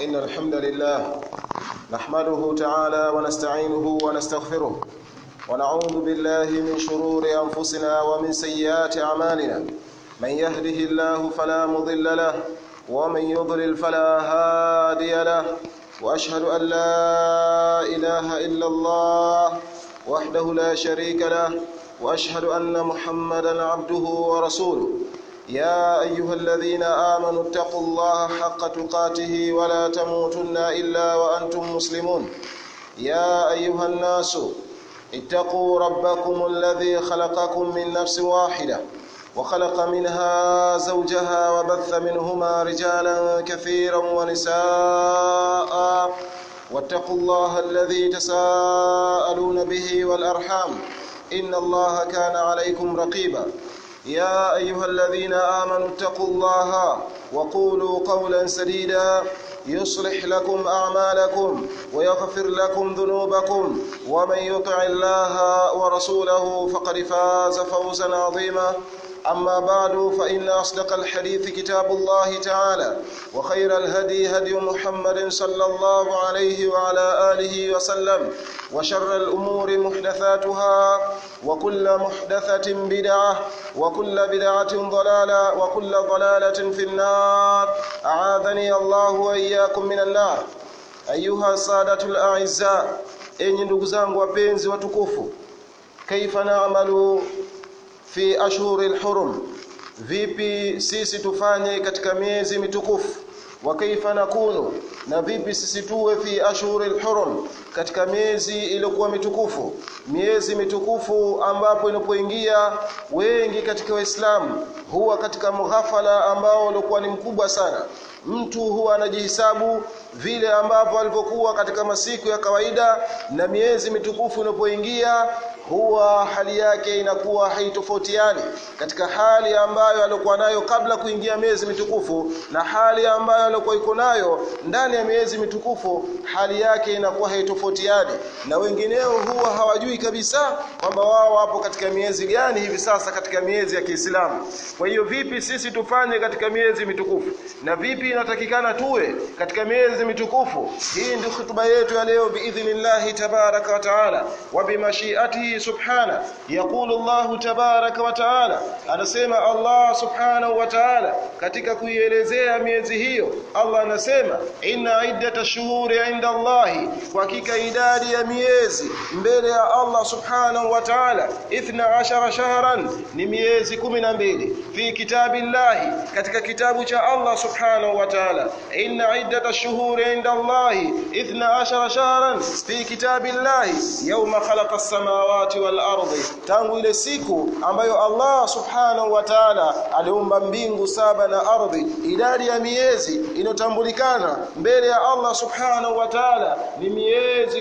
إن الحمد لله نحمده تعالى ونستعينه ونستغفره ونعوذ بالله من شرور أنفسنا ومن سيئات أعمالنا من يهده الله فلا مضل له ومن يضلل فلا هادي له وأشهد أن لا إله إلا الله وحده لا شريك له وأشهد أن محمدا عبده ورسوله يا أيها الذين آمنوا اتقوا الله حق تقاته ولا تموتن إلا وأنتم مسلمون يا أيها الناس اتقوا ربكم الذي خلقكم من نفس واحدة وخلق منها زوجها وبث منهما رجالا كثيرا ونساء واتقوا الله الذي تساءلون به والأرحام إن الله كان عليكم رقيبا يا أيها الذين آمنوا اتقوا الله وقولوا قولا سديدا يصلح لكم أعمالكم ويغفر لكم ذنوبكم ومن يطع الله ورسوله فقد فاز فوزا عظيما أما بعد فإن أصدق الحديث كتاب الله تعالى وخير الهدي هدي محمد صلى الله عليه وعلى آله وسلم وشر الأمور محدثاتها وكل محدثة بدعة وكل بدعة ضلالة وكل ضلالة في النار أعاذني الله وإياكم من النار أيها السادة الأعزاء enyi ndugu zangu wapenzi watukufu kaifa naamalu fi ashhuri lhurum vipi sisi tufanye katika miezi mitukufu wa kaifa nakunu na vipi sisi tuwe fi ashhuri lhurum katika miezi iliyokuwa mitukufu miezi mitukufu ambapo inapoingia wengi katika waislamu huwa katika mughafala ambao ulikuwa ni mkubwa sana mtu huwa anajihisabu vile ambavyo alivyokuwa katika masiku ya kawaida na miezi mitukufu inapoingia huwa hali yake inakuwa haitofautiani katika hali ambayo alikuwa nayo kabla kuingia miezi mitukufu na hali ambayo alikuwa iko nayo ndani ya miezi mitukufu hali yake inakuwa haitofautiani na wengineo huwa hawajui kabisa kwamba wao wapo katika miezi gani hivi sasa katika miezi ya Kiislamu kwa hiyo vipi sisi tufanye katika miezi mitukufu na vipi inatakikana tuwe katika miezi mitukufu hii ndio hutuba yetu ya leo biidhnillahi tabaraka wa taala wa bimashiatihi subhana yaqulu Allah tabaraka wa taala anasema Allah subhanahu wa taala katika kuielezea miezi hiyo Allah anasema inna iddata shuhuri inda Allahi kwa hakika idadi ya miezi mbele ya Allah subhanahu wa taala 12 shahran ni miezi 12 fi kitabillahi katika kitabu cha Allah subhanahu wa taala inna iddata shuhuri inda Allahi 12 shahran fi kitabillahi yawma khalaqa as-samawati wal ardi tangu ile siku ambayo Allah subhanahu wa ta'ala aliumba mbingu saba na ardhi idadi ya miezi inotambulikana mbele ya Allah subhanahu wa ta'ala ni miezi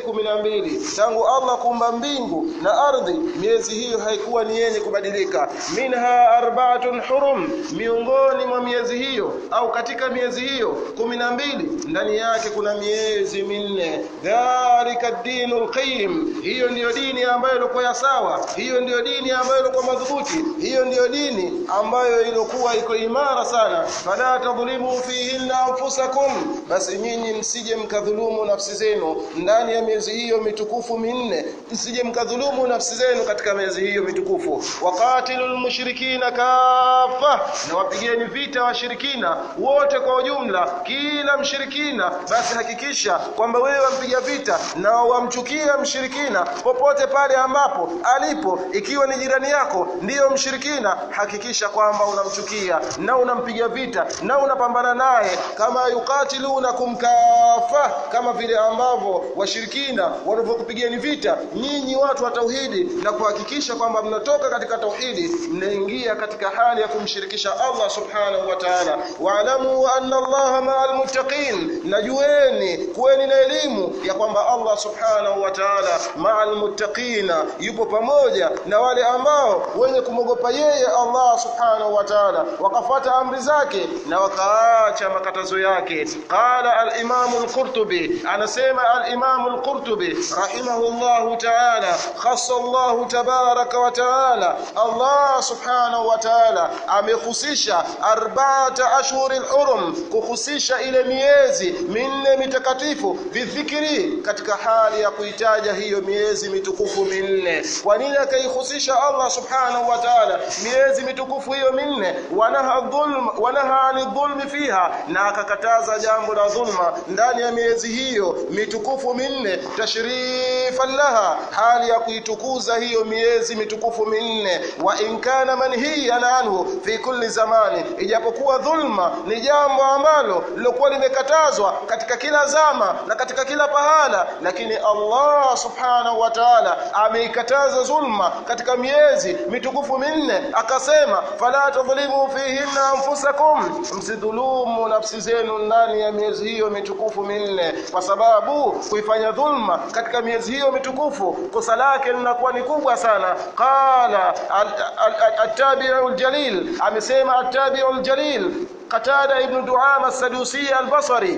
12 tangu Allah kuumba mbingu na ardhi miezi hiyo haikuwa ni yenye kubadilika minha arba'atun hurum miongoni mwa miezi hiyo au katika miezi hiyo 12 ndani yake kuna miezi minne dhalika dinul qayyim hiyo ndiyo dini ambayo ilikuwa sawa hiyo ndiyo dini ambayo ilikuwa madhubuti hiyo ndiyo dini ambayo ilikuwa iko imara sana fala tadhlimu fihinna anfusakum basi nyinyi msije mkadhulumu nafsi zenu ndani ya miezi hiyo mitukufu minne msije mkadhulumu nafsi zenu katika miezi hiyo mitukufu waqatilul mushrikina kafa na wapigeni vita washirikina wote kwa ujumla kila mshirikina basi hakikisha kwamba wewe wampiga vita na wamchukia mshirikina popote pale ambapo alipo ikiwa ni jirani yako ndiyo mshirikina hakikisha kwamba unamchukia na unampiga vita na unapambana naye kama yukatilunakum kafa kama vile ambavyo washirikina wanavyokupigeni vita nyinyi watu wa tauhidi na kuhakikisha kwamba mnatoka katika tauhidi mnaingia katika hali ya kumshirikisha Allah subhanahu wa ta'ala wa'lamu anna Allah ma'al muttaqin najueni kuweni na elimu ya kwamba Allah subhanahu wa ta'ala ma'al muttaqina yupo pamoja na wale ambao wenye kumwogopa yeye Allah subhanahu wa ta'ala wakafata amri zake na wakaacha makatazo yake qala al-imam al-qurtubi anasema al-imam al-qurtubi rahimahullah ta'ala khassa Allah tabaraka wa ta'ala Allah subhanahu wa ta'ala amehusisha arba'ata ashhur al-hurum kuhusisha ile miezi minne mitakatifu bidhikri katika hali ya kuitaja hiyo miezi mitukufu minne kwa nini akaihusisha Allah subhanahu wa ta'ala miezi mitukufu hiyo minne wanaha dhulm wanaha ani dhulmi fiha na akakataza jambo la dhulma ndani ya miezi hiyo mitukufu minne tashrifan laha hali ya kuitukuza hiyo miezi mitukufu minne wa in kana manhiyan anhu fi kulli zamani ijapokuwa dhulma ni jambo ambalo lilokuwa limekatazwa katika kila zama na katika kila pahala lakini Allah subhanahu wa ta'ala ameikataza dhulma katika miezi mitukufu minne akasema fala tadhlimu fihinna anfusakum msidhulumu nafsi zenu ndani ya miezi hiyo mitukufu minne kwa sababu kuifanya dhulma katika miezi hiyo mitukufu kosa lake linakuwa ni kubwa sana qala at-tabi'u al-jalil amesema at-tabi'u al-jalil qatada ibn du'ama as-sadusi al-basri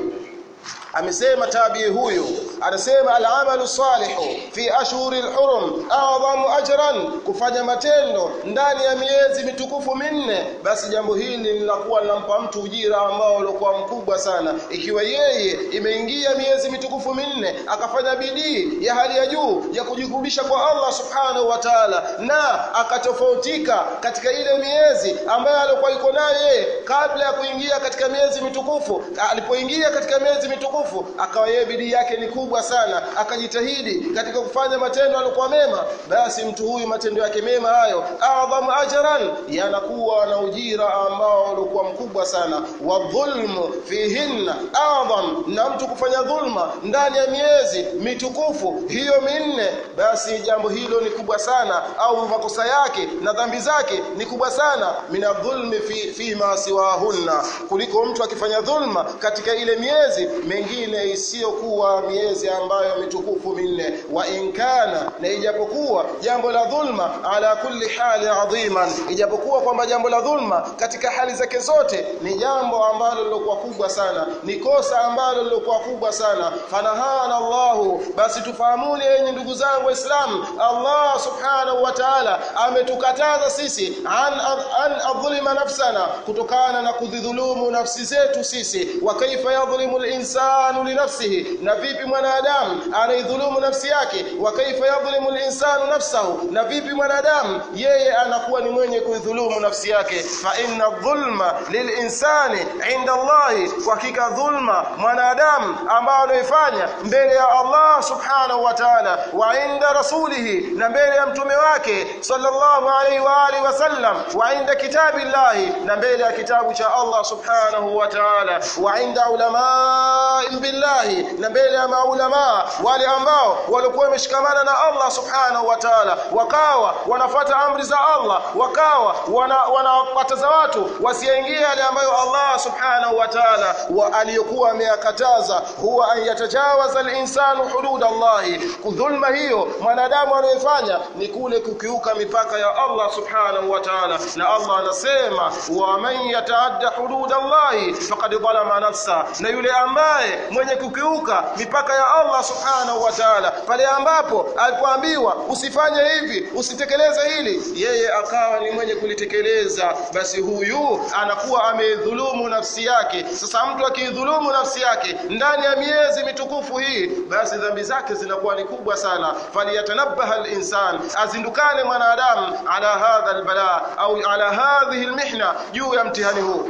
amesema tabii huyu anasema al-amalu salihu fi ashhuri al-hurum a'zamu ajran kufanya matendo ndani ya miezi mitukufu minne basi jambo hili linakuwa linampa mtu ujira ambao ulikuwa mkubwa sana ikiwa yeye imeingia miezi mitukufu minne akafanya bidii ya hali ya juu ya kujikurubisha kwa Allah subhanahu wa ta'ala na akatofautika katika ile miezi ambayo alikuwa yuko naye kabla ya kuingia katika miezi mitukufu alipoingia katika miezi mitukufu akawa yeye bidii yake ni kubwa sana akajitahidi katika kufanya matendo alikuwa mema basi mtu huyu matendo yake mema hayo adhamu ajran yanakuwa na ujira ambao ulikuwa mkubwa sana wa dhulmu fihinna adham na mtu kufanya dhulma ndani ya miezi mitukufu hiyo minne basi jambo hilo ni kubwa sana au makosa yake na dhambi zake ni kubwa sana mina dhulmi fi, fi ma siwahunna kuliko mtu akifanya dhulma katika ile miezi mengine isiyokuwa miezi ambayo mitukufu minne wa inkana na ijapokuwa jambo la dhulma ala kulli hali adhiman ijapokuwa kwamba jambo la dhulma katika hali zake zote ni jambo ambalo lilokuwa kubwa sana ni kosa ambalo lilokuwa kubwa sana fanahana Allahu basi tufahamuni yenye ndugu zangu waislamu Allah subhanahu wa ta'ala ametukataza sisi an an adhulima nafsana kutokana na kudhulumu nafsi zetu sisi wa kaifa yadhlimu al-insanu li nafsihi na vipi mwanadamu anaidhulumu nafsi yake wa kaifa yadhlimu al-insanu nafsahu na vipi mwanadamu yeye anakuwa ni mwenye kuidhulumu nafsi yake fa inna dhulma lilinsani inda Allah kwa hakika dhulma mwanadamu ambao anaifanya mbele ya Allah subhanahu wa ta'ala wa inda rasulihi na mbele ya mtume wake sallallahu alaihi wa alihi wasallam wa inda kitabillahi na mbele ya kitabu cha Allah subhanahu wa ta'ala wa inda ulama billahi na mbele ya maulama wale ambao walikuwa wameshikamana na Allah subhanahu wa ta'ala wakawa wanafuata amri za Allah wakawa wanawakataza wana watu wasiingie yale ambayo Allah subhanahu wa ta'ala wa aliyokuwa ameyakataza huwa an yatajawaza al-insanu hudud Allah kudhulma hiyo mwanadamu anayefanya ni kule kukiuka mipaka ya Allah subhanahu wa ta'ala na Allah anasema wa man yataadda hudud Allah faqad dhalama nafsa na yule ambaye mwenye kukiuka mipaka ya Allah subhanahu wa ta'ala pale ambapo alipoambiwa usifanye hivi usitekeleze hili yeye akawa ni mwenye kulitekeleza basi huyu anakuwa amedhulumu nafsi yake sasa mtu akidhulumu nafsi yake ndani ya miezi mitukufu hii basi dhambi zake zinakuwa ni kubwa sana faliyatanabaha al-insan azindukane mwanadamu ala hadha albala au ala hadhihi almihna juu ya mtihani huu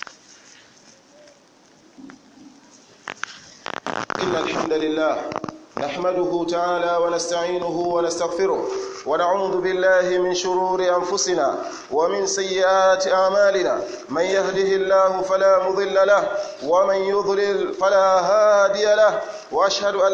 إن الحمد لله نحمده تعالى ونستعينه ونستغفره ونعوذ بالله من شرور أنفسنا ومن سيئات أعمالنا من يهده الله فلا مضل له ومن يضلل فلا هادي له وأشهد أن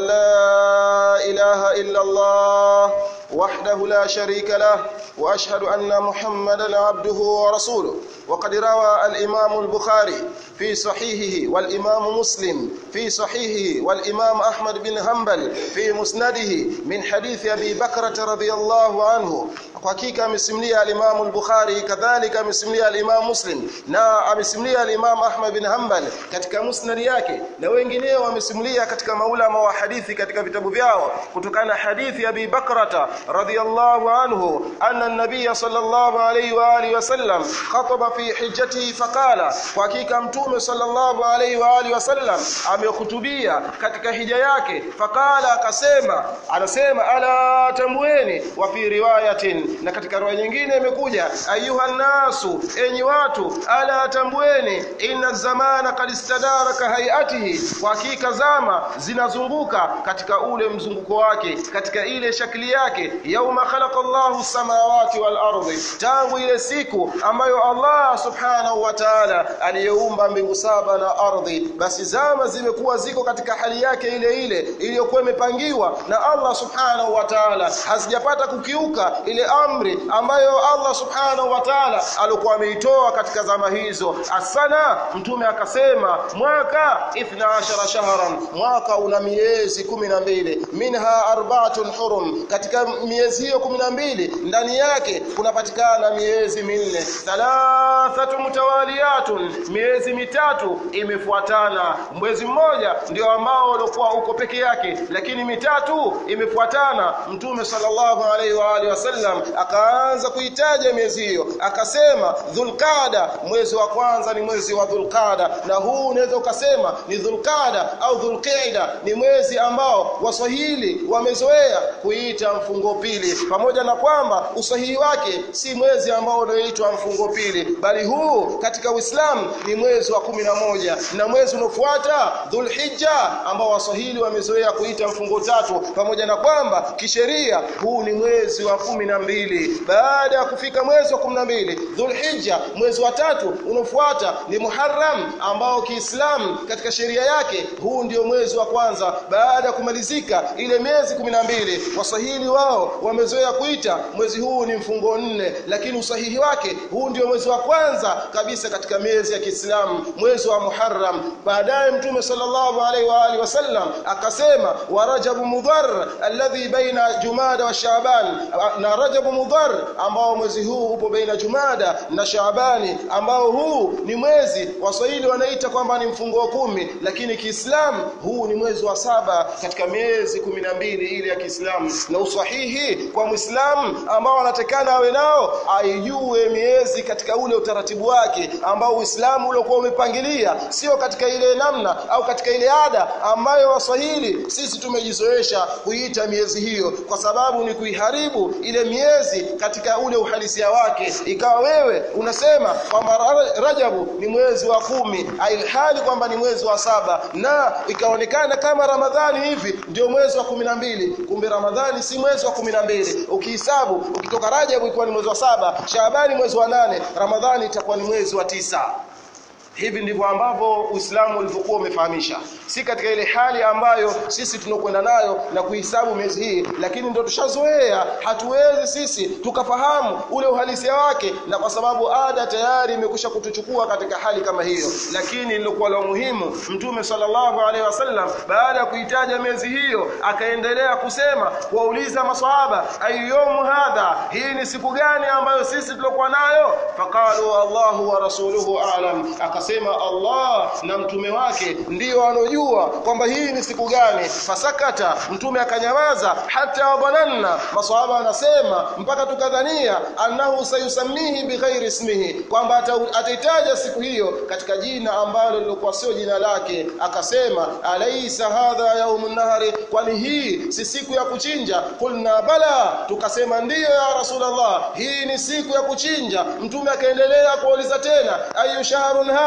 لا إله إلا الله وحده لا شريك له واشهد ان محمدا عبده ورسوله وقد روى الامام البخاري في صحيحه والامام مسلم في صحيحه والامام احمد بن حنبل في مسنده من حديث ابي بكرة رضي الله عنه hakika amesimulia al-Imam al-Bukhari kadhalika amesimulia al-Imam Muslim na amesimulia al-Imam Ahmad bin Hanbal katika musnad yake na wengineo wamesimulia katika maulama wa hadithi katika vitabu vyao kutokana na hadithi ya Abi Bakrata radhiyallahu anhu anna an-nabiy sallallahu alayhi wa alihi wasallam khataba fi hijjatihi faqala kwa hakika mtume sallallahu alayhi wa alihi wasallam amehutubia katika hija yake faqala akasema anasema ala tamweni wa fi riwayatin na katika riwaya nyingine imekuja ayuha nasu enyi watu ala tambueni inna zamana kad istadaraka hayatihi kwa hakika zama zinazunguka katika ule mzunguko wake katika ile shakli yake yauma khalaqa Allahu samawati wal ardi tangu ile siku ambayo Allah subhanahu wa ta'ala aliyeumba mbingu saba na ardhi basi zama zimekuwa ziko katika hali yake ile ile iliyokuwa imepangiwa na Allah subhanahu wa ta'ala hazijapata kukiuka ile amri ambayo Allah subhanahu wa ta'ala alikuwa ameitoa katika zama hizo asana mtume akasema mwaka 12 shahran mwaka una miezi 12 minha arba'atun hurum katika miezi hiyo 12 ndani yake kunapatikana miezi minne thalathatu mutawaliyatun miezi mitatu imefuatana mwezi mmoja ndio ambao ulikuwa uko peke yake lakini mitatu imefuatana mtume sallallahu alaihi wa alihi wasallam akaanza kuitaja miezi hiyo akasema dhulqada mwezi wa kwanza ni mwezi wa dhulqada na huu unaweza ukasema ni dhulqada au dhulqaida ni mwezi ambao waswahili wamezoea kuita mfungo pili pamoja na kwamba usahihi wake si mwezi ambao unaoitwa mfungo pili bali huu katika Uislamu ni mwezi wa kumi na moja na mwezi unaofuata dhulhijja ambao waswahili wamezoea kuita mfungo tatu pamoja na kwamba kisheria huu ni mwezi wa kumi na mbili baada ya kufika mwezi wa 12 Dhulhijja mwezi wa tatu unaofuata ni Muharram ambao Kiislamu katika sheria yake huu ndio mwezi wa kwanza baada ya kumalizika ile miezi 12 waswahili wao wamezoea kuita mwezi huu ni mfungo nne lakini usahihi wake huu ndio mwezi wa kwanza kabisa katika miezi ya Kiislamu mwezi wa Muharram baadaye mtume sallallahu alaihi wa alihi wasallam akasema wa Rajab Mudhar alladhi baina Jumada wa Shaaban na Rajab Mudhar ambao mwezi huu upo baina Jumada na Shaabani ambao huu ni mwezi Waswahili wanaita kwamba ni mfungo wa kumi lakini Kiislamu huu ni mwezi wa saba katika miezi kumi na mbili ile ya Kiislamu na usahihi kwa Muislamu ambao anatekana awe nao aijue miezi katika ule utaratibu wake ambao Uislamu uliokuwa umepangilia sio katika ile namna au katika ile ada ambayo Waswahili sisi tumejizoesha kuita miezi hiyo kwa sababu ni kuiharibu ile miezi katika ule uhalisia wake ikawa wewe unasema kwamba Rajabu ni mwezi wa kumi ilhali kwamba ni mwezi wa saba na ikaonekana kama Ramadhani hivi ndio mwezi wa kumi na mbili kumbe Ramadhani si mwezi wa kumi na mbili ukihesabu ukitoka Rajabu ikuwa ni mwezi wa saba Shaabani mwezi wa nane Ramadhani itakuwa ni mwezi wa tisa hivi ndivyo ambavyo Uislamu ulivyokuwa umefahamisha si katika ile hali ambayo sisi tunakwenda nayo na kuhesabu miezi hii lakini ndio tushazoea hatuwezi sisi tukafahamu ule uhalisia wake na kwa sababu ada tayari imekwisha kutuchukua katika hali kama hiyo lakini lilikuwa la muhimu mtume sallallahu alaihi wasallam baada ya kuitaja miezi hiyo akaendelea kusema kuwauliza maswahaba ayyumu hadha hii ni siku gani ambayo sisi tulikuwa nayo faqalu Allahu wa rasuluhu a'lam akasema Allah na mtume wake ndio wanaojua kwamba hii ni siku gani fasakata mtume akanyamaza hata wabananna maswahaba wanasema mpaka tukadhania annahu sayusamihi bighairi ismihi kwamba ata- ataitaja siku hiyo katika jina ambalo lilikuwa sio jina lake akasema alaysa hadha yaumun nahri kwani hii si siku ya kuchinja kulna bala tukasema ndiyo ya rasulullah hii ni siku ya kuchinja mtume akaendelea kuuliza tena ayu shahrun hadha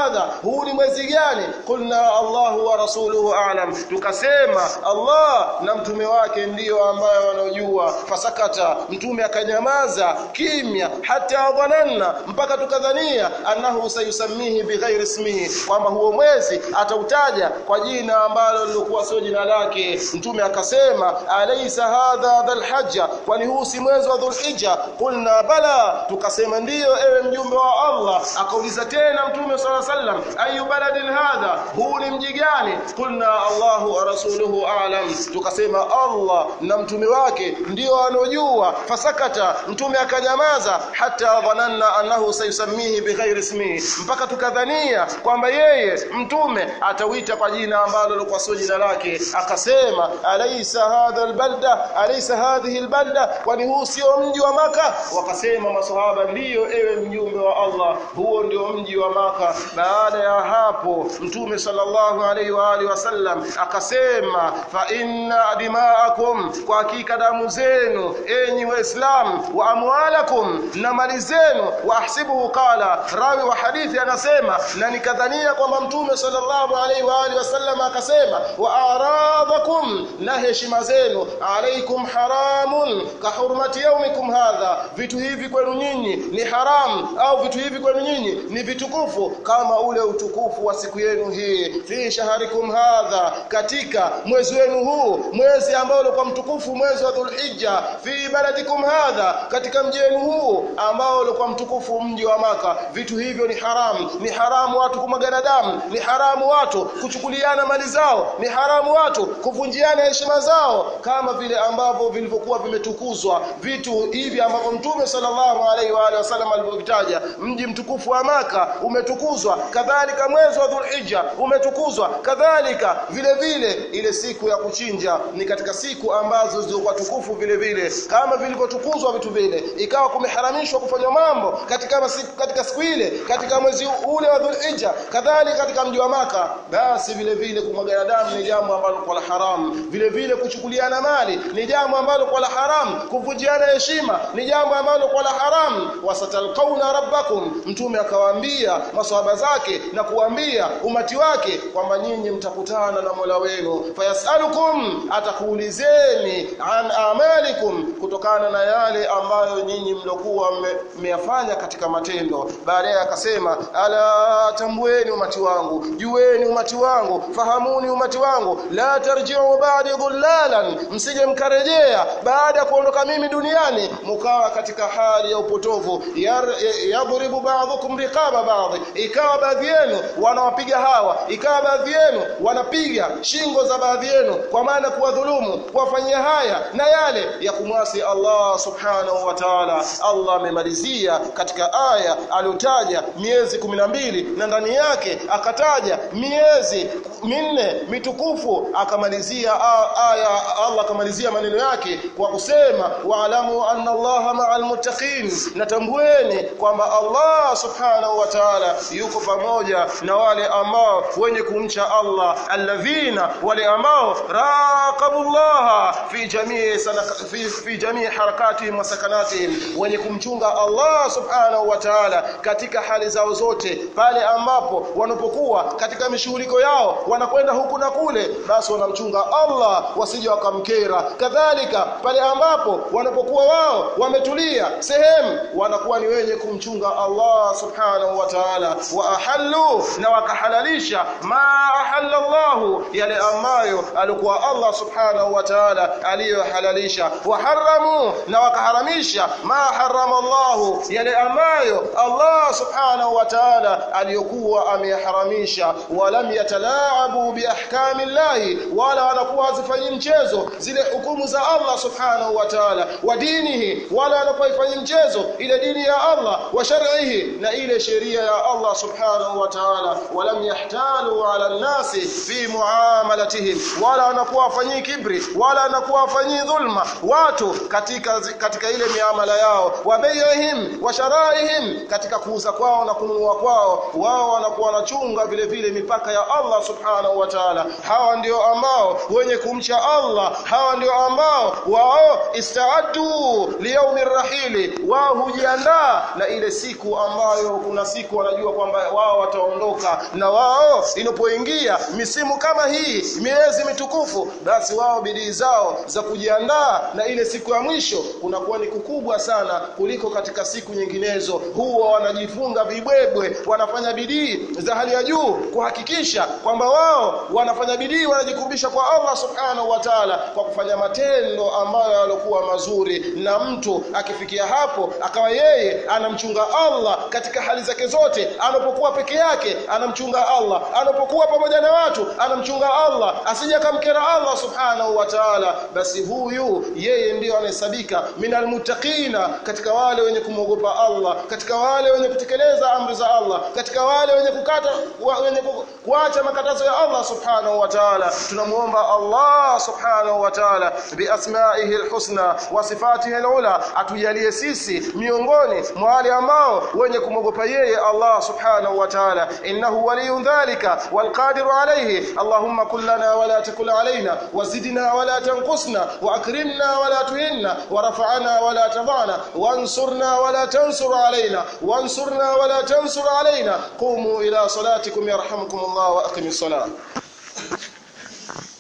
hadha huu ni mwezi gani qulna Allahu wa rasuluhu a'lam tukasema Allah na mtume wake ndiyo ambayo wanaojua fasakata mtume akanyamaza kimya hata dhananna mpaka tukadhania annahu sayusamihi bighairi ismihi kwamba huo mwezi atautaja kwa jina ambalo lilikuwa sio jina lake mtume akasema alaysa hadha dhulhijja kwani huu si mwezi wa dhulhijja qulna bala tukasema ndiyo ewe mjumbe wa Allah akauliza tena mtume sala sallam ayu baladin hadha huu ni mji gani qulna Allahu wa rasuluhu a'lam tukasema Allah na mtume wake ndio anojua fasakata mtume akanyamaza hata dhananna annahu sayusamihi bighairi ismihi mpaka tukadhania kwamba yeye mtume atawita kwa jina ambalo lilikuwa sio jina lake akasema alaysa hadha albalda alaysa hadhihi albalda kwani huu sio mji wa maka wakasema maswahaba ndiyo ewe mjumbe wa Allah huo ndio mji wa maka baada ya hapo mtume sallallahu alaihi wa alihi wasallam akasema fa inna dima'akum kwa hakika damu zenu enyi waislamu wa amwalakum na mali zenu wa ahsibuhu qala rawi wa hadithi anasema na nikadhania kwamba mtume sallallahu alaihi wa alihi wasallam akasema wa aradakum na heshima zenu alaikum haramun ka hurmati yaumikum hadha vitu hivi kwenu nyinyi ni haram au vitu hivi kwenu nyinyi ni vitukufu kama ule utukufu wa siku yenu hii fi shaharikum hadha katika mwezi wenu huu mwezi ambao ulikuwa mtukufu mwezi wa dhulhijja fi baladikum hadha katika mji wenu huu ambao ulikuwa mtukufu mji wa maka vitu hivyo ni haramu ni haramu watu kumwagana damu ni haramu watu kuchukuliana mali zao ni haramu watu kuvunjiana heshima zao kama vile ambavyo vilivyokuwa vimetukuzwa vitu hivi ambavyo mtume sallallahu alaihi wa alihi wasallam alivyovitaja mji mtukufu wa maka umetukuzwa kadhalika mwezi wa dhulhijja umetukuzwa kadhalika vile vile ile siku ya kuchinja ni katika siku ambazo zilikuwa tukufu vile vile kama vilivyotukuzwa vitu vile ikawa kumeharamishwa kufanya mambo katika masiku, katika siku ile katika mwezi ule wa dhulhijja kadhalika katika mji wa maka basi vile vile kumwagana damu ni jambo ambalo kwa la haram vile vile kuchukuliana mali ni jambo ambalo kwa la haram kuvunjiana heshima ni jambo ambalo kwa la haram wasatalqauna rabbakum mtume akawaambia maswahaba zake na kuambia umati wake kwamba nyinyi mtakutana na Mola wenu fayasalukum atakuulizeni an amalikum kutokana na yale ambayo nyinyi mlokuwa mmeyafanya katika matendo baadaye akasema ala tambueni umati wangu jueni umati wangu fahamuni umati wangu la tarji'u ba'di dhullalan msije mkarejea baada ya kuondoka mimi duniani mkawa katika hali ya upotovu yadhribu ba'dhukum riqaba ba'd ikawa baadhi yenu wanawapiga hawa ikawa baadhi yenu wanapiga shingo za baadhi yenu kwa maana kuwadhulumu kuwafanyia haya na yale ya kumwasi Allah subhanahu wa ta'ala Allah amemalizia katika aya aliotaja miezi mbili na ndani yake akataja miezi minne mitukufu akamalizia aya Allah akamalizia maneno yake kwa kusema wa'lamu anna Allaha ma'al muttaqin natambueni kwamba Allah subhanahu wa ta'ala yuko pamoja na wale ambao wenye kumcha Allah alladhina wale ambao raqabullaha fi jamii fi, fi jamii harakatihim wa sakanatihim wenye kumchunga Allah subhanahu wa ta'ala katika hali zao zote pale ambapo wanapokuwa katika mishughuliko yao wanakwenda huku na kule basi wanamchunga Allah wasije wakamkera kadhalika pale ambapo wanapokuwa wao wametulia sehemu wanakuwa ni wenye kumchunga Allah subhanahu wa ta'ala wa ahallu na wakahalalisha ma ahalla Allah yale ambayo alikuwa Allah subhanahu wa ta'ala aliyohalalisha wa haramu na wakaharamisha ma harama Allah yale ambayo Allah subhanahu wa ta'ala aliyokuwa ameyaharamisha walam yatalaabu bi ahkami Allah wala wanakuwa hazifanyi mchezo zile hukumu za Allah subhanahu wa ta'ala wa dinihi wala wanapoifanyi mchezo ile dini ya Allah wa shar'ihi na ile sheria ya Allah subhanahu wa ta'ala walam yahtalu ala nasi fi muamalatihim wala wanakuwa wafanyi kibri wala wanakuwa wafanyii dhulma watu katika katika ile miamala yao wa bai'ihim wa sharaihim katika kuuza kwao na kununua kwao wao wanakuwa wanachunga vile vile mipaka ya Allah subhanahu wa ta'ala hawa ndio ambao wenye kumcha Allah hawa ndio ambao wao istaaddu liyaumi rahili wao hujiandaa na ile siku ambayo kuna siku wanajua kwamba wao wataondoka na wao inapoingia misimu kama hii miezi mitukufu basi wao bidii zao za kujiandaa na ile siku ya mwisho kunakuwa ni kukubwa sana kuliko katika siku nyinginezo huwa wanajifunga vibwebwe wanafanya bidii za hali ya juu kuhakikisha kwamba wao wanafanya bidii wanajikurubisha kwa Allah subhanahu wa ta'ala kwa kufanya matendo ambayo yalikuwa mazuri na mtu akifikia hapo akawa yeye anamchunga Allah katika hali zake zote anapokuwa peke yake anamchunga Allah anapokuwa pamoja na watu anamchunga Allah asije akamkera Allah subhanahu wa ta'ala basi huyu yeye ndiyo anahesabika minal muttaqina katika wale wenye kumwogopa Allah katika wale wenye kutekeleza amri za Allah katika wale wenye kukata wenye kuacha makatazo ya Allah subhanahu wa ta'ala tunamuomba Allah subhanahu wa ta'ala bi asma'ihi alhusna wa sifatihi alula atujalie sisi miongoni mwa wale ambao wenye kumwogopa yeye Allah subhanahu wa ta'ala innahu waliyun dhalika والقادر عليه اللهم كن لنا ولا تكن علينا وزدنا ولا تنقصنا واكرمنا ولا تهنا ورفعنا ولا تضعنا وانصرنا ولا تنصر علينا وانصرنا ولا تنصر علينا قوموا الى صلاتكم يرحمكم الله واقم الصلاه